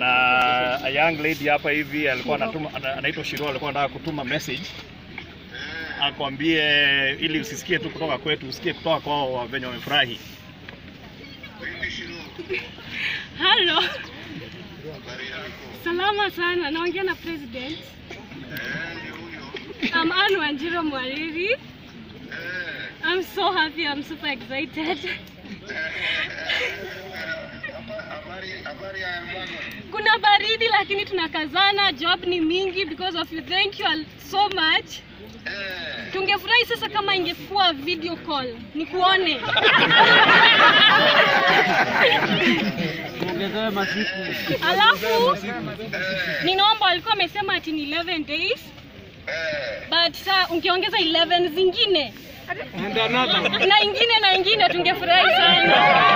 na a young lady hapa hivi alikuwa anatuma, ana- anaitwa Shiro, alikuwa anataka kutuma message akwambie, ili usisikie tu kutoka kwetu, usikie kutoka kwao venye wamefurahi. Halo. Salama sana. Naongea na president. I'm Anne Wanjiro Mwariri. I'm so happy. I'm super excited. Kuna baridi lakini tunakazana. Job ni mingi because of you. Thank you all so much. Tungefurahi sasa kama ingekuwa video call nikuone. Alafu ninaomba, walikuwa wamesema ati ni 11 days but sa ungeongeza 11 zingine na ingine na ingine, tungefurahi sana.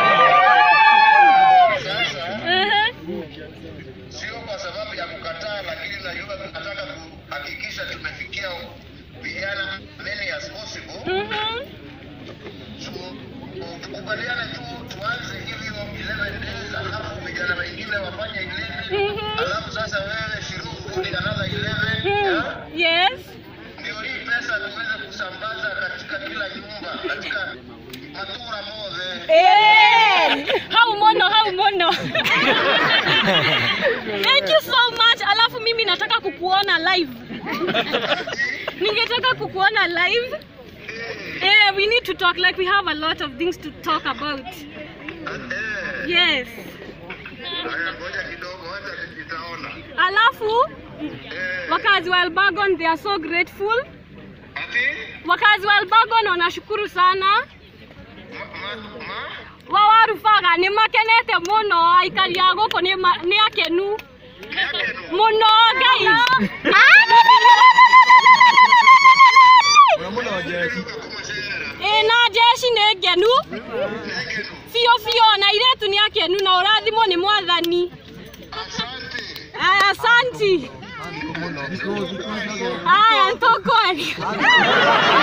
Aha. sio kwa sababu ya kukataa, lakini najua tunataka kuhakikisha tumefikia vijana many as possible. Mhm. So, tukubaliane tu tuanze hivyo 11 days, alafu vijana wengine wafanye 11 Mhm. alafu sasa wewe Shirungu ni another 11 Hmm. yeah? Yes. ndio hii pesa tuweze kusambaza katika kila nyumba katika matura mothe Eh, How mono, how mono. Thank you so much. Alafu mimi nataka kukuona live. Ningetaka kukuona live. Eh, we need to talk like we have a lot of things to talk about. eh, Yes. haya ngoja kidogo hata nitaona Alafu eh, wakazi wa Elbagon they are so grateful. ati Wakazi wa Elbagon wanashukuru sana. ma, ma, ma, wawarubaga nĩ makenete mũno aikari a gũkũ nĩ ma- nĩ akenu yake no. mũno ngai ĩ na jeci nĩ ngenu biũ biũ na irĩtu nĩ akenu na ũrathimwo nĩ mwathani Asante. aya asanti aya tũkwaria